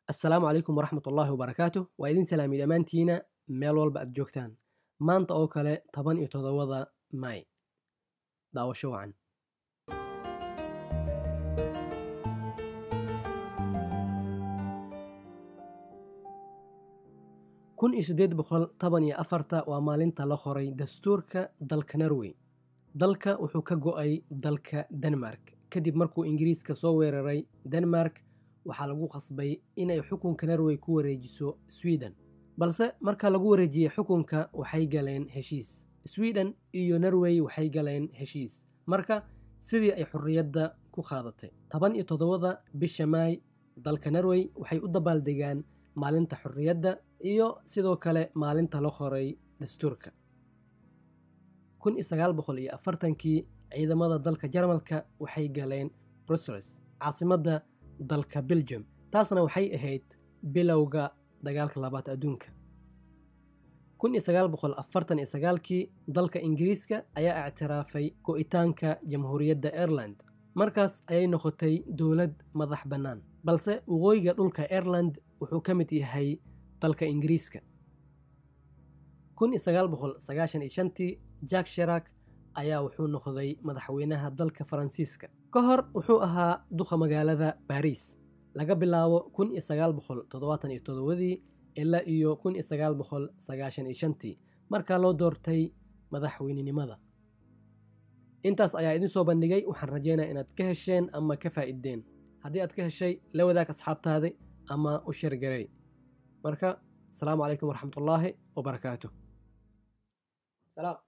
assalaamu calaykum waraxmat ullaahi wabarakaatu waa idin salaami dhammaantiina meel walba aad joogtaan maanta oo kale toban iyo toddobada may daawasho wacan kun iyo siddeed boqol toban iyo afarta waa maalinta la qoray dastuurka dalka norway dalka wuxuu ka go'ay dalka denmark kadib markuu ingiriiska soo weeraray denmark waxaa lagu qasbay inay xukunka norway ku wareejiso sweden balse marka lagu wareejiyey xukunka waxay galeen heshiis sweden iyo norway waxay galeen heshiis marka sidii ay xorriyadda ku qaadatay toban iyo toddobada bisha maay dalka norway waxay u dabaaldegaan maalinta xorriyadda iyo sidoo kale maalinta la qoray dastuurka kun iyo sagaal boqol iyo afartankii ciidamada dalka jarmalka waxay galeen brussels caasimadda dalka belgium taasna waxay ahayd bilowga dagaalka labaad adduunka kun iyo sagaal boqol afartan iyo sagaalkii dalka ingiriiska ayaa ictiraafay go'itaanka jamhuuriyadda ireland markaas ayay noqotay dowlad madax bannaan balse waqooyiga dhulka ireland wuxuu ka mid yahay dalka ingiriiska kun iyo sagaal boqol sagaashan iyo shantii jack shirak ayaa wuxuu noqday madaxweynaha dalka faransiiska ka hor wuxuu ahaa duqa magaalada baariis laga bilaabo kun iyo sagaal boqol toddobaatan iyo toddobadii ilaa iyo kun iyo sagaal boqol sagaashan iyo shantii markaa loo doortay madaxweynenimada intaas ayaa idin soo bandhigay waxaan rajeynaya inaad ka hesheen ama ka faa'iideen haddii aad ka heshay la wadaag asxaabtaadi ama u sheergarey marka asalaamu calaykum waraxmatullaahi wabarakaatu salaam